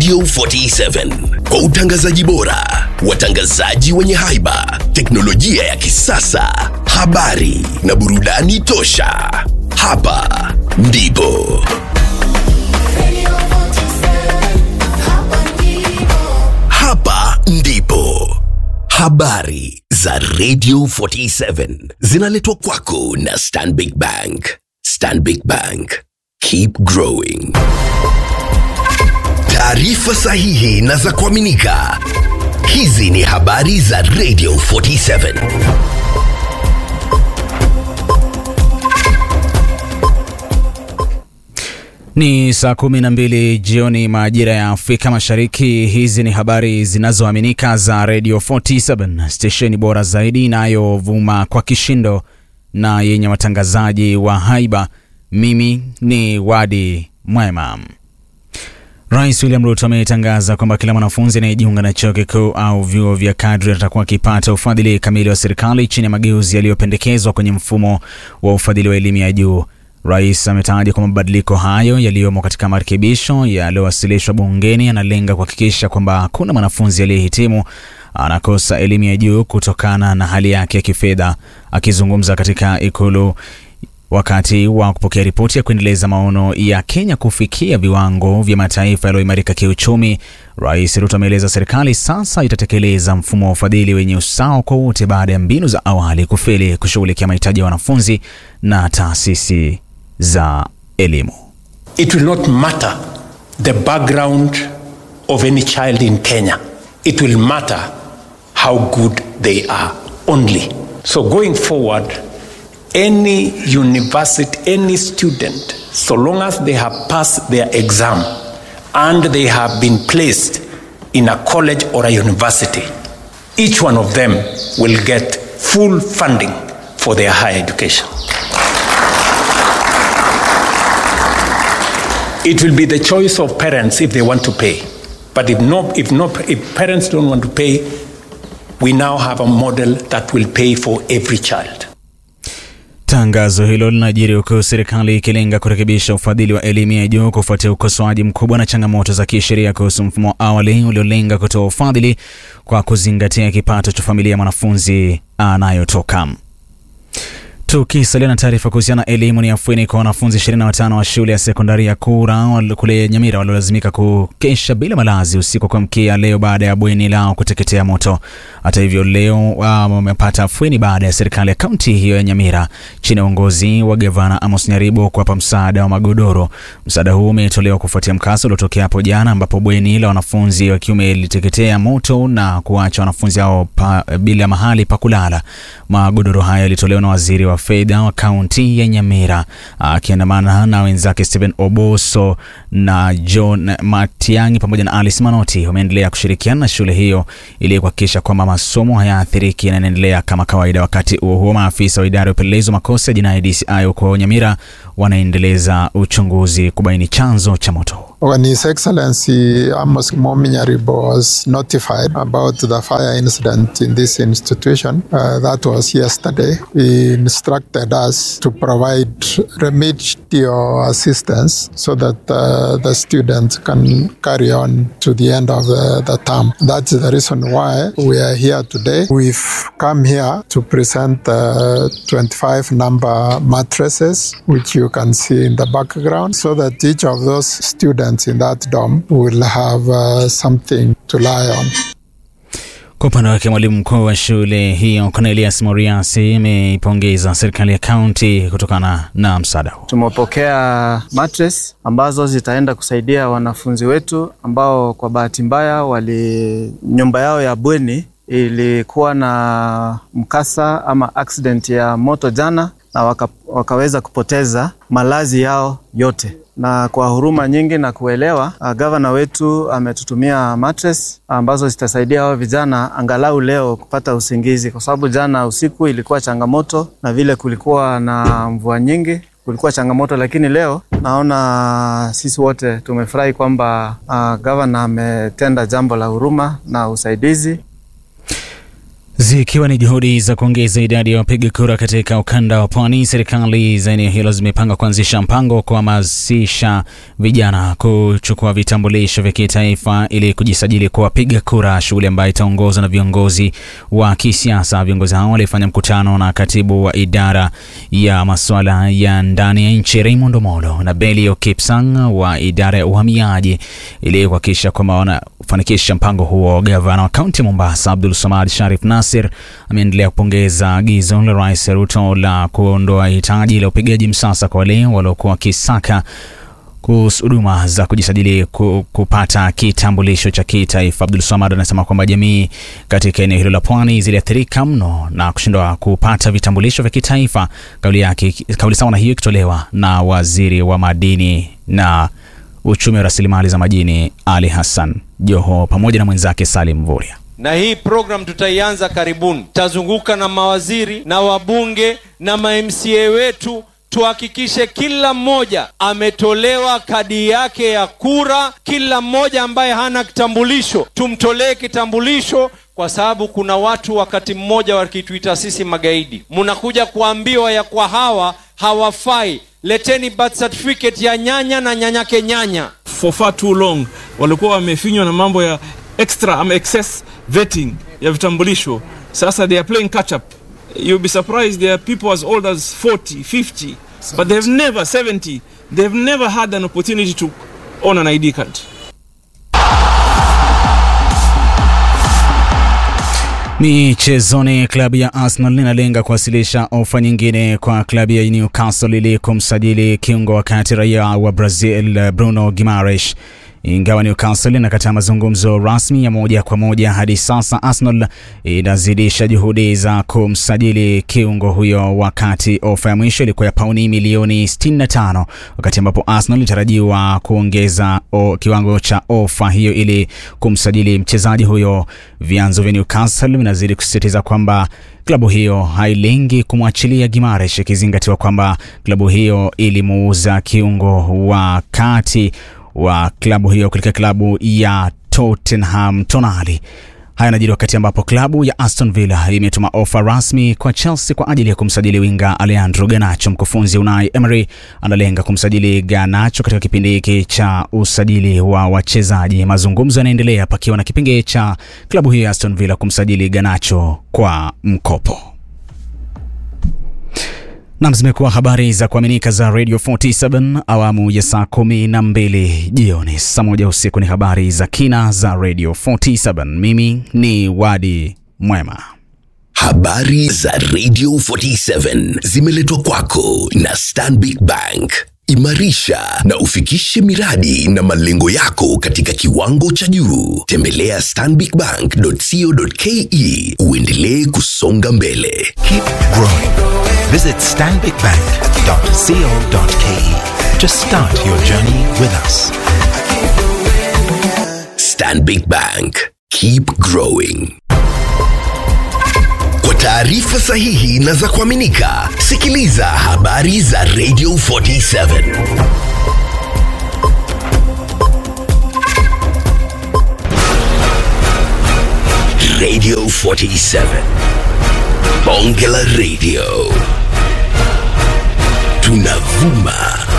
Radio 47 kwa utangazaji bora, watangazaji wenye haiba, teknolojia ya kisasa, habari na burudani tosha. Hapa ndipo hapa ndipo habari za Radio 47 zinaletwa kwako na Stanbic Bank. Stanbic Bank, keep growing. Taarifa sahihi na za kuaminika. Hizi ni habari za Radio 47. Ni saa kumi na mbili jioni majira ya Afrika Mashariki. Hizi ni habari zinazoaminika za Radio 47 stesheni bora zaidi inayovuma kwa kishindo na yenye watangazaji wa haiba. Mimi ni Wadi Mwema. Rais William Ruto ametangaza kwamba kila mwanafunzi anayejiunga na chuo kikuu au vyuo vya kadri atakuwa akipata ufadhili kamili wa serikali chini ya mageuzi yaliyopendekezwa kwenye mfumo wa ufadhili wa elimu ya juu. Rais ametaja kwamba mabadiliko hayo yaliyomo katika marekebisho yaliyowasilishwa bungeni yanalenga kuhakikisha kwamba hakuna mwanafunzi aliyehitimu anakosa elimu ya juu kutokana na hali yake ya kifedha. Akizungumza katika ikulu wakati wa kupokea ripoti ya kuendeleza maono ya Kenya kufikia viwango vya mataifa yaliyoimarika kiuchumi, Rais Ruto ameeleza serikali sasa itatekeleza mfumo wa ufadhili wenye usawa kwa wote baada ya mbinu za awali kufeli kushughulikia mahitaji ya wanafunzi na taasisi za elimu. It will not matter the background of any child in Kenya. It will matter how good they are only. So going forward, any university, any student, so long as they have passed their exam and they have been placed in a college or a university, each one of them will get full funding for their higher education. It will be the choice of parents if they want to pay. But if no, if no, if parents don't want to pay, we now have a model that will pay for every child. Tangazo hilo linajiri huku serikali ikilenga kurekebisha ufadhili wa elimu ya juu kufuatia ukosoaji mkubwa na changamoto za kisheria kuhusu mfumo wa awali uliolenga kutoa ufadhili kwa kuzingatia kipato cha familia ya mwanafunzi anayotoka. Tukisalia na taarifa kuhusiana na elimu, ni afueni kwa wanafunzi 25 wa shule ya sekondari ya Kura kule Nyamira waliolazimika kukesha bila malazi usiku wa kuamkia leo baada ya bweni lao kuteketea moto. Hata hivyo, leo wamepata afueni baada ya serikali ya kaunti hiyo ya Nyamira chini ya uongozi wa gavana Amos Nyaribo kuwapa msaada wa magodoro. Msaada huu umetolewa kufuatia mkasa uliotokea hapo jana, ambapo bweni la wanafunzi wa kiume liliteketea moto na kuacha wanafunzi hao bila mahali pa kulala. Magodoro haya yalitolewa na waziri wa fedha wa kaunti ya Nyamira akiandamana na wenzake Stephen Oboso na John Matiang'i pamoja na Alice Manoti. Wameendelea kushirikiana na shule hiyo ili kuhakikisha kwamba masomo hayaathiriki na yanaendelea kama kawaida. Wakati huo huo, maafisa wa idara ya upelelezi wa makosa ya jinai DCI huko Nyamira wanaendeleza uchunguzi kubaini chanzo cha moto. When His Excellency Amos Momi Nyaribo was notified about the fire incident in this institution, uh, that was yesterday, he instructed us to provide remedial assistance so that uh, the students can carry on to the end of the, the term. That's the reason why we are here today. We've come here to present the 25 number mattresses, which you can see in the background, so that each of those students in that dorm will have uh, something to lie on. Kwa upande wake mwalimu mkuu wa shule hiyo Cornelius Moriasi ameipongeza serikali ya kaunti kutokana na msaada huu. Tumepokea mattress ambazo zitaenda kusaidia wanafunzi wetu ambao kwa bahati mbaya wali nyumba yao ya bweni ilikuwa na mkasa ama accident ya moto jana na waka, wakaweza kupoteza malazi yao yote na kwa huruma nyingi na kuelewa, uh, gavana wetu ametutumia mattress ambazo zitasaidia hao vijana angalau leo kupata usingizi, kwa sababu jana usiku ilikuwa changamoto, na vile kulikuwa na mvua nyingi kulikuwa changamoto, lakini leo naona sisi wote tumefurahi kwamba uh, gavana ametenda jambo la huruma na usaidizi. Zikiwa ni juhudi za kuongeza idadi ya wapiga kura katika ukanda wa pwani, serikali za eneo hilo zimepanga kuanzisha mpango wa kuhamasisha vijana kuchukua vitambulisho vya kitaifa ili kujisajili kwa wapiga kura, shughuli ambayo itaongozwa na viongozi wa kisiasa. Viongozi hao walifanya mkutano na katibu wa idara ya masuala ya ndani ya nchi Raymond Omolo na Belio Kipsang wa idara ya uhamiaji ili kuhakikisha kwamba wanafanikisha mpango huo. Gavana wa kaunti ya Mombasa Abdul Samad Sharif Nasir ameendelea kupongeza agizo la Rais Ruto la kuondoa hitaji la upigaji msasa kwa wale waliokuwa wakisaka kuhusu huduma za kujisajili ku- kupata kitambulisho cha kitaifa. Abdul Samad anasema kwamba jamii katika eneo hilo la pwani ziliathirika mno na kushindwa kupata vitambulisho vya kitaifa. Kauli yake kauli sawa na hiyo ikitolewa na waziri wa madini na uchumi wa rasilimali za majini Ali Hassan Joho pamoja na mwenzake Salim Mvurya. na hii program tutaianza karibuni. Tutazunguka na mawaziri na wabunge na mamca wetu, tuhakikishe kila mmoja ametolewa kadi yake ya kura. Kila mmoja ambaye hana kitambulisho tumtolee kitambulisho, kwa sababu kuna watu wakati mmoja wakituita sisi magaidi, mnakuja kuambiwa ya kwa hawa hawafai. Leteni birth certificate ya nyanya na nyanyake nyanya. for far too long walikuwa wamefinywa na mambo ya extra ama excess vetting ya vitambulisho sasa they are playing catch up you'll be surprised there are people as old as 40 50 but they've never 70 they've never had an opportunity to own an id card Michezoni, klabu ya Arsenal inalenga kuwasilisha ofa nyingine kwa klabu ya Newcastle ili kumsajili kiungo wakati raia wa Brazil Bruno Guimaraes. Ingawa Newcastle inakataa mazungumzo rasmi ya moja kwa moja hadi sasa, Arsenal inazidisha juhudi za kumsajili kiungo huyo, wakati ofa ya mwisho ilikuwa ya pauni milioni 65, wakati ambapo Arsenal ilitarajiwa kuongeza o, kiwango cha ofa hiyo ili kumsajili mchezaji huyo. Vyanzo vya Newcastle vinazidi kusisitiza kwamba klabu hiyo hailengi kumwachilia Gimaresh, ikizingatiwa kwamba klabu hiyo ilimuuza kiungo wa kati wa klabu hiyo katika klabu ya Tottenham Tonali. Haya yanajiri wakati ambapo klabu ya Aston Villa imetuma ofa rasmi kwa Chelsea kwa ajili ya kumsajili winga Alejandro Garnacho. Mkufunzi Unai Emery analenga kumsajili Garnacho katika kipindi hiki cha usajili wa wachezaji. Mazungumzo yanaendelea pakiwa na kipengee cha klabu hiyo ya Aston Villa kumsajili Garnacho kwa mkopo. Nam, zimekuwa habari za kuaminika za Radio 47 awamu ya saa kumi na mbili jioni. Saa moja usiku ni habari za kina za Radio 47. Mimi ni Wadi Mwema. Habari za Radio 47 zimeletwa kwako na Stanbic Bank. Imarisha na ufikishe miradi na malengo yako katika kiwango cha juu. Tembelea stanbicbank.co.ke uendelee kusonga mbele. Keep growing. Visit stanbicbank.co.ke to start your journey with us. Stanbic Bank. Keep growing. Kwa taarifa sahihi na za kuaminika, sikiliza habari za Radio 47. Radio 47. Bonge la Radio. Tunavuma